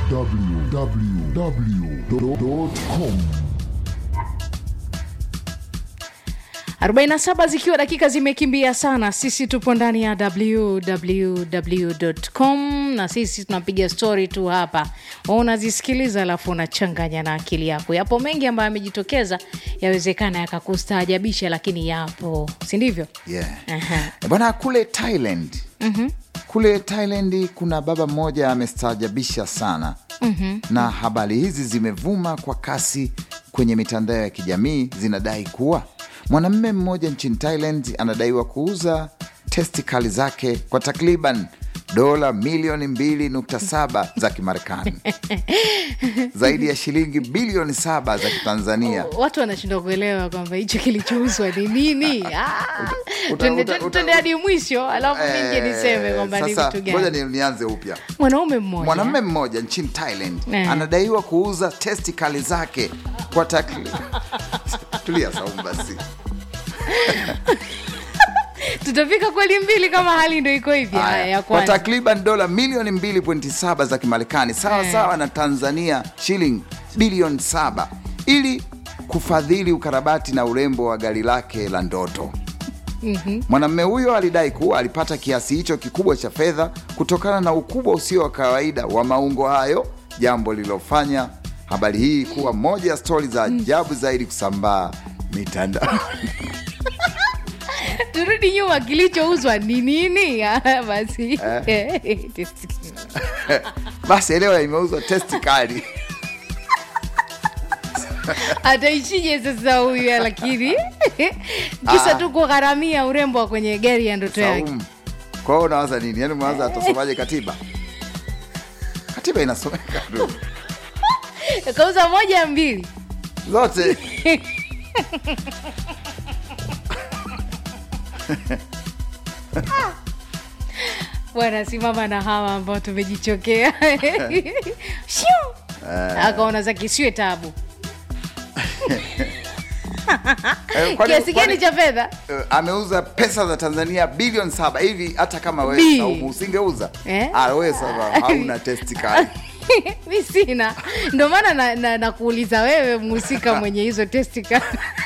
www.com 47 zikiwa dakika zimekimbia sana sisi tupo ndani ya www.com na sisi tunapiga stori tu hapa unazisikiliza alafu unachanganya na akili yako yapo mengi ambayo yamejitokeza yawezekana yakakustaajabisha lakini yapo sindivyo yeah. Aha. bwana kule thailand mm-hmm. kule thailand kuna baba mmoja amestaajabisha sana mm-hmm. na habari hizi zimevuma kwa kasi kwenye mitandao ya kijamii zinadai kuwa mwanamume mmoja nchini thailand anadaiwa kuuza testikali zake kwa takriban dola milioni 2.7 za kimarekani zaidi ya shilingi bilioni saba za kitanzania watu wanashindwa kuelewa kwamba hicho kilichouzwa ni nini Ah, uta- twende- uta- uta- twende hadi mwisho alafu mingi niseme kwamba ni sasa vitu ngoja gani ni- nianze upya mwanaume mmoja mwanamume mmoja nchini thailand Eh. anadaiwa kuuza testikali zake kwa takri tulia saumu basi tutafika kweli mbili kama hali ndo iko hivi haya ya kwa kwanza takriban dola milioni 2.7 za kimarekani sawa Eh. sawa na tanzania shilingi bilioni 7 ili kufadhili ukarabati na urembo wa gari lake la ndoto mwanamume huyo alidai kuwa alipata kiasi hicho kikubwa cha fedha kutokana na ukubwa usio wa kawaida wa maungo hayo jambo lililofanya habari hii kuwa moja ya stori za ajabu zaidi kusambaa mitandao turudi nyuma kilichouzwa ni nini Ah, basi basi elewa imeuzwa testikali ataishije sasa huyu lakini kisa tu kugharamia urembo wa kwenye gari ya ndoto yake Saumu. Kwa hiyo unawaza nini? Yaani umewaza atasomaje katiba? Katiba inasomeka tu kauza moja mbili zote. bwana simama na hawa ambao tumejichokea Shiu! akaona za kisiwe tabu Eh, kwani- kiasi gani kwani- cha fedha eh, ameuza pesa za Tanzania bilioni saba hivi. Hata kama Bi. wewe Saumu usingeuza Eh? ah, wewe sasa hauna testikali. mi sina ndo maana nakuuliza na, nakuuliza wewe mhusika mwenye hizo testika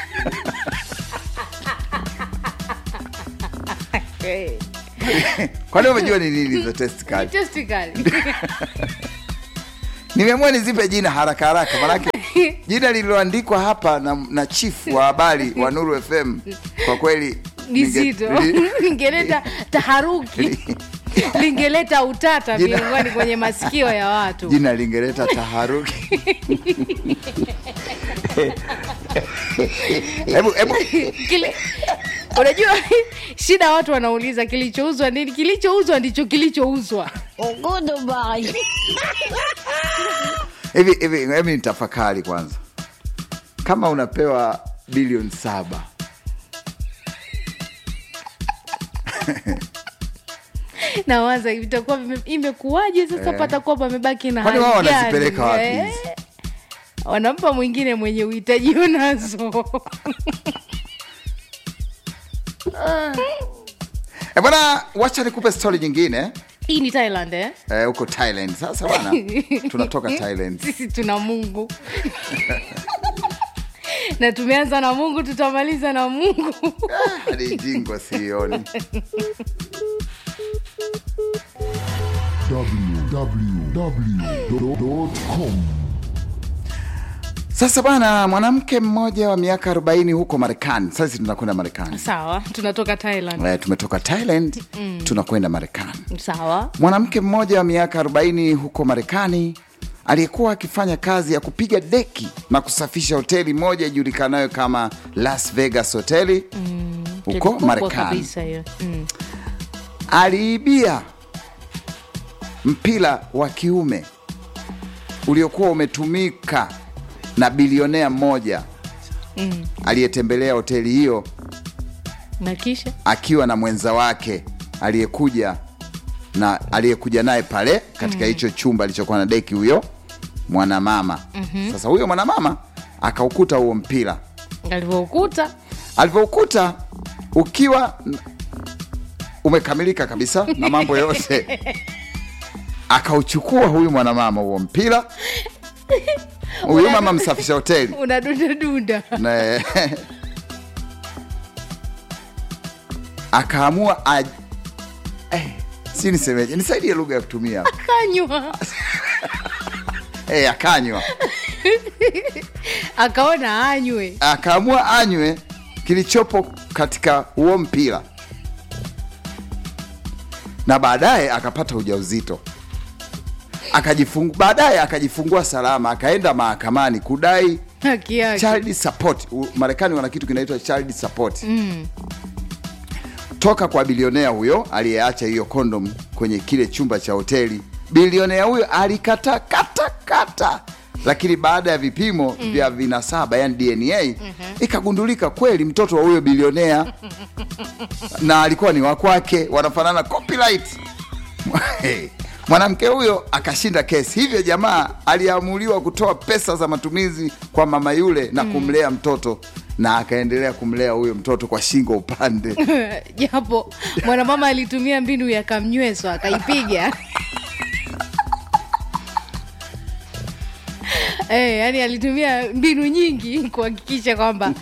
Kwani umejua ni nini hizo testikali? testikali Nimeamua nizipe jina haraka haraka, manake jina lililoandikwa hapa na, na chief wa habari wa Nuru FM kwa kweli ni ninge- zito nili- lingeleta taharuki lingeleta utata Jina- miongoni kwenye masikio ya watu jina lingeleta taharuki. hebu hebu Kile, unajua shida watu wanauliza kilichouzwa nini kilichouzwa ndicho kilichouzwa hivi hivi, hebu nitafakari kwanza, kama unapewa bilioni saba nawaza itakuwa vime- imekuwaje sasa patakuwa pamebaki na Kwani hali wao gani? wanazipeleka wapi Eh, hizi? wanampa mwingine mwenye uhitaji unazo e bwana, wacha nikupe stori nyingine hii ni thailand eh? eh, huko Thailand. Sasa bwana, tunatoka Thailand. sisi tuna mungu na tumeanza na mungu tutamaliza na mungu hadi jingo sioni. www.com Sasa bwana, mwanamke mmoja wa miaka 40 huko Marekani. Sasa tunakwenda Marekani. sawa tunatoka thailand Eh, tumetoka Thailand tunakwenda Marekani. sawa Mwanamke mmoja wa miaka 40 huko Marekani aliyekuwa akifanya kazi ya kupiga deki na kusafisha hoteli moja ijulikanayo kama Las Vegas hoteli huko Kubwa Marekani kabisa hiyo mm. aliibia mpira wa kiume uliokuwa umetumika na bilionea mmoja Mm. aliyetembelea hoteli hiyo na kisha akiwa na mwenza wake aliyekuja na aliyekuja naye pale katika hicho chumba alichokuwa na deki huyo mwanamama mm-hmm. Sasa huyo mwanamama akaukuta huo mpira, alivyoukuta alivyoukuta ukiwa n- umekamilika kabisa na mambo yote akauchukua huyu mwanamama huo mpira huyu mama msafisha hoteli unadundadunda na akaamua aj... eh, si nisemeje nisaidie lugha ya kutumia kanywa eh, akanywa akaona anywe akaamua anywe kilichopo katika huo mpira na baadaye akapata ujauzito akajifungu baadaye akajifungua salama akaenda mahakamani kudai haki yake child support U- marekani wana kitu kinaitwa child support mm. toka kwa bilionea huyo aliyeacha hiyo kondom kwenye kile chumba cha hoteli bilionea huyo alikata kata kata lakini baada ya vipimo mm. vya vinasaba yani dna mm-hmm. ikagundulika kweli mtoto wa huyo bilionea na alikuwa ni wakwake wanafanana copyright Hey, mwanamke huyo akashinda kesi hivyo jamaa aliamuliwa kutoa pesa za matumizi kwa mama yule na kumlea mtoto na akaendelea kumlea huyo mtoto kwa shingo upande japo mwanamama alitumia mbinu ya kamnyweso akaipiga Eh, yani alitumia mbinu nyingi kuhakikisha kwamba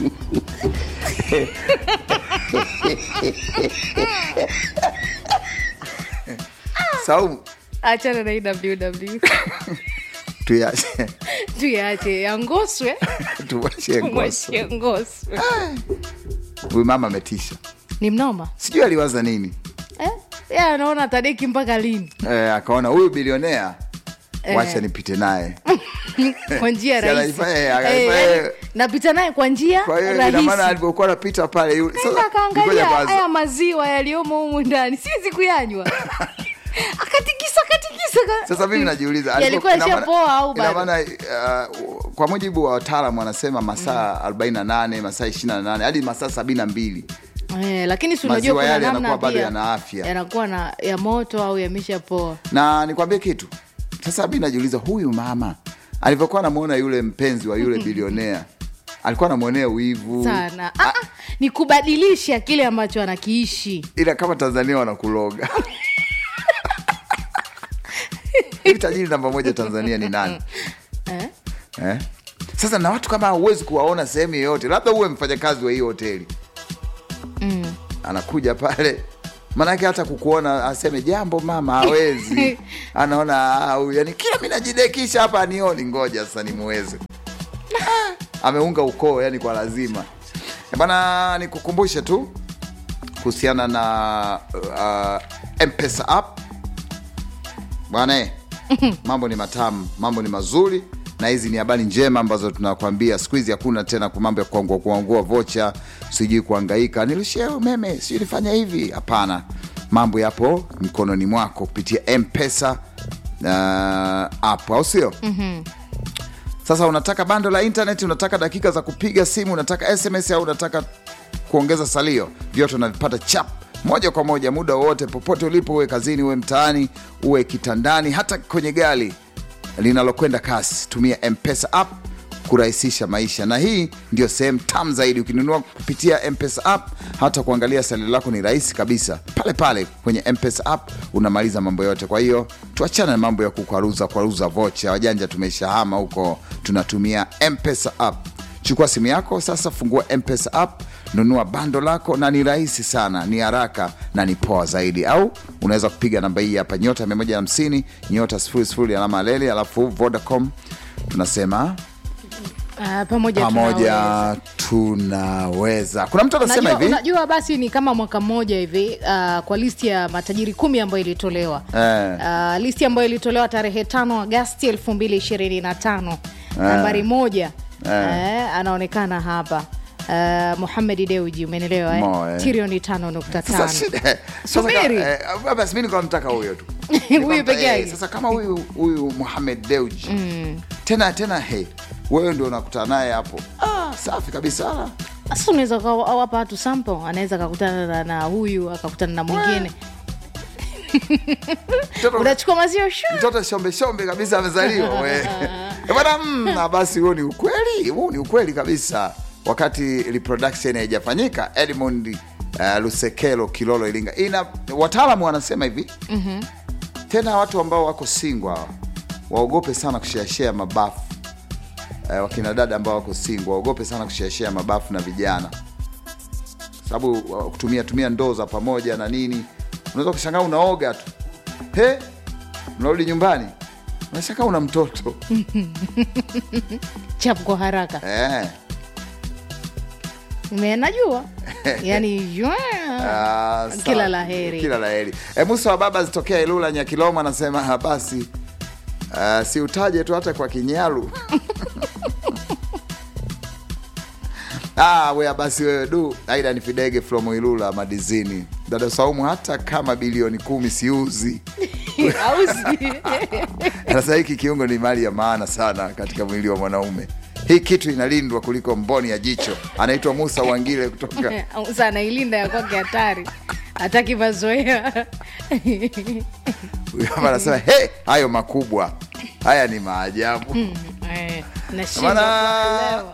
saumu achana na ww tuyache tuyache yangoswe tuwachie ngoso mwachie ngoswe huyu mama ametisha ni mnoma sijui aliwaza nini eh? ya anaona tadeki mpaka lini eh, akaona huyu bilionea Eh. wacha nipite naye kwa njia Si rahisi anaifanya- Eh, anaifanya- yani, napita naye kwa njia kwa hiyo ina maana rahisi alivyokuwa anapita pale yule Nenda sasa akaangalia ngoja kwanza. haya maziwa yaliyomo humu ndani siwezi kuyanywa akatikisa akatikisa ka- sasa mimi najiuliza yalikuwa alivyo- ina maana- yashapoa au ina bado maana uh, kwa mujibu wa wataalam wanasema masaa 48 masaa 28 hadi masaa 72 eh, lakini si unajua Maziwa kuna yale namna yanakuwa bado pia yana afya. yanakuwa na ya moto au yameshapoa na nikwambie kitu sasa mi najiuliza huyu mama alivyokuwa anamwona yule mpenzi wa yule bilionea alikuwa anamwonea wivu sana ah, ah, ni kubadilisha kile ambacho anakiishi ila kama tanzania wanakuloga hivi tajiri namba moja tanzania ni nani eh? eh? sasa na watu kama huwezi kuwaona sehemu yoyote labda uwe mfanyakazi wa hiyo hoteli mm. anakuja pale manake hata kukuona aseme jambo mama hawezi anaona "Ah, huyu yani kila mi najidekisha hapa anioni ngoja sasa nimuweze ameunga ukoo yani kwa lazima Eh, bana nikukumbushe tu kuhusiana na uh, mpesa app bwana eh, mambo ni matamu mambo ni mazuri na hizi ni habari njema ambazo tunakwambia siku hizi hakuna tena ku- mambo ya kuangua kuangua vocha sijui kuangaika nirushie umeme sijui nifanya hivi hapana mambo yapo mkononi mwako kupitia mpesa uh, app au sio mm-hmm. sasa unataka bando la internet unataka dakika za kupiga simu unataka sms au unataka kuongeza salio vyote unavipata chap moja kwa moja muda wowote popote ulipo uwe kazini uwe mtaani uwe kitandani hata kwenye gari linalokwenda kasi tumia mpesa app kurahisisha maisha na hii ndio sehemu tam zaidi ukinunua kupitia mpesa app hata kuangalia salio lako ni rahisi kabisa pale pale kwenye mpesa app unamaliza mambo yote kwa hiyo tuachane na mambo ya kukwaruza kwaruza vocha wajanja tumeshahama huko tunatumia mpesa app chukua simu yako sasa fungua mpesa app nunua bando lako na ni rahisi sana ni haraka na ni poa zaidi au unaweza kupiga namba hii hapa nyota 150 nyota 00 alama leli alafu vodacom tunasema Ah, pamoja tunaweza. pamoja tunaweza kuna mtu anasema Unajua, hivi unajua basi ni kama mwaka mmoja hivi uh, kwa listi ya matajiri kumi ambayo ilitolewa Eh. uh, listi ambayo ilitolewa tarehe tano agasti elfu mbili ishirini na tano nambari moja eh, anaonekana hapa uh, muhamedi deuji umenelewa Mo, eh? eh. trilioni tano nukta sasa tano shida sasa Subiri. ka- eh, basi mi nikuwa mtaka huyo tu Huyu Nilikuwa peke mtaka- eh, yake. sasa kama huyu huyu muhamed deuji tena tena he wewe ndio unakutana naye hapo ah, safi kabisa sasa unaweza ukawapa watu sample anaweza akakutana na, na huyu akakutana na mwingine Mtoto- unachukua maziwa shu mtoto shombe shombe kabisa amezaliwa we. Eh, bwana mm, na basi huo ni ukweli huu ni ukweli kabisa wakati reproduction haijafanyika edmond uh, lusekelo kilolo iringa ina wataalamu wanasema hivi mm-hmm. tena watu ambao wako singwa hawa, waogope sana kusheashea mabafu eh, wakina dada ambao wako singwa waogope sana kusheashea mabafu na vijana sababu uh, kutumia tumia ndoo za pamoja na nini unaweza kushangaa unaoga tu he unarudi nyumbani unashangaa una mtoto chapu kwa haraka eh. Me- najua yani ywa. Ah, sawa. Kila la heri. kila la heri e, musa wa baba zitokea ilula nyakiloma anasema "Ah, basi uh, si utaje tu hata kwa kinyalu ah, wea basi wewe du aida ni fidege from ilula madizini dada saumu hata kama bilioni kumi siuzi Auzi. anasema hiki kiungo ni mali ya maana sana katika mwili wa mwanaume hii kitu inalindwa kuliko mboni ya jicho anaitwa musa wangile kutoka Sasa anailinda ya kwake hatari hataki mazoea Huyu hapa anasema hey, hayo makubwa haya ni maajabu Eh, nashindwa Bana- kuelewa.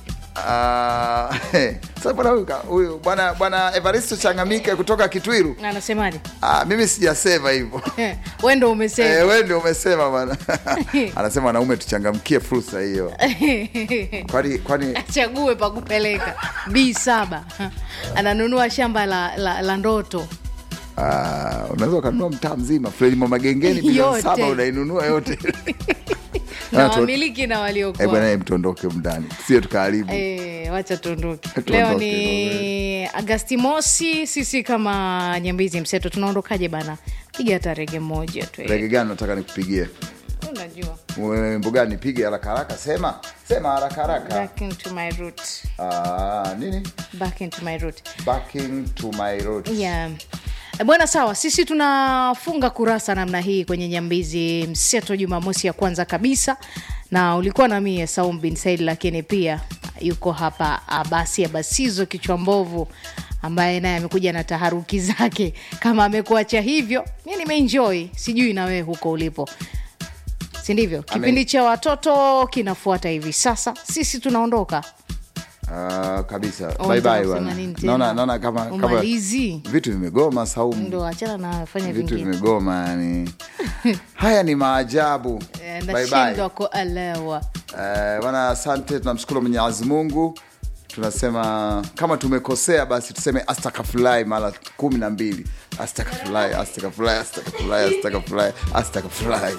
Ah, sasa bwana huyu ka- huyu bwana bwana evaristo changamike kutoka kitwiru anasemaje ah, mimi sijasema hivyo we ndo umesema Eh, we ndio umesema bwana anasema wanaume tuchangamkie fursa hiyo kwani kwani achague pa kupeleka b saba ananunua shamba la, la, la ndoto ah, unaweza ukanunua mtaa mzima frelimo magengeni bilioni Yote. saba unainunua yote na Ah, tu- wamiliki na Eh, waliokuwa bwana eh, mtondoke mndani sio tukaharibu Eh, wacha tuondoke Tuondoke, leo ni agasti mosi sisi kama nyambizi mseto tunaondokaje bana piga hata rege moja tu eh. rege gani nataka nikupigie unajua wimbo gani nipige haraka haraka sema sema haraka haraka back into my root Ah, nini back into my root backing to my road yeah. Eh, bwana sawa sisi tunafunga kurasa namna hii kwenye nyambizi mseto jumamosi ya kwanza kabisa na ulikuwa na mie saum bin said lakini pia yuko hapa abasi abasizo kichwa mbovu ambaye naye amekuja na taharuki zake kama amekuacha hivyo mi nimeenjoy sijui na wewe huko ulipo si ndivyo kipindi cha watoto kinafuata hivi sasa sisi tunaondoka Ah, kabisa Oh, bye bye unataka kusema bwana nini tena? naona naona kama kama umalizi vitu vimegoma saumu ndo achana na fanya vitu vingine vimegoma yani haya ni maajabu Eh, Bye bye. nashindwa kuelewa Eh, bwana asante tunamshukuru mwenyezi mungu tunasema kama tumekosea basi tuseme astakafulai mara kumi na mbili astakafulai astakafulai astakafulai astakafulai astakafulai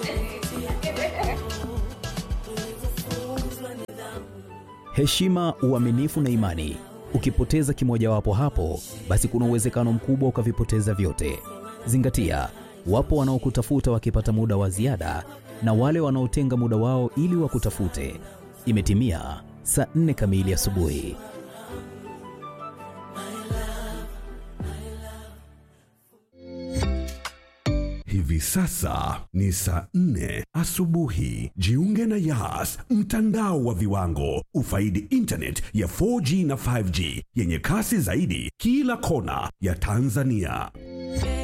heshima, uaminifu na imani. Ukipoteza kimojawapo hapo, basi kuna uwezekano mkubwa ukavipoteza vyote. Zingatia, wapo wanaokutafuta wakipata muda wa ziada na wale wanaotenga muda wao ili wakutafute. Imetimia saa nne kamili asubuhi. Hivi sasa ni saa nne asubuhi. Jiunge na Yas, mtandao wa viwango. Ufaidi internet ya 4G na 5G yenye kasi zaidi kila kona ya Tanzania.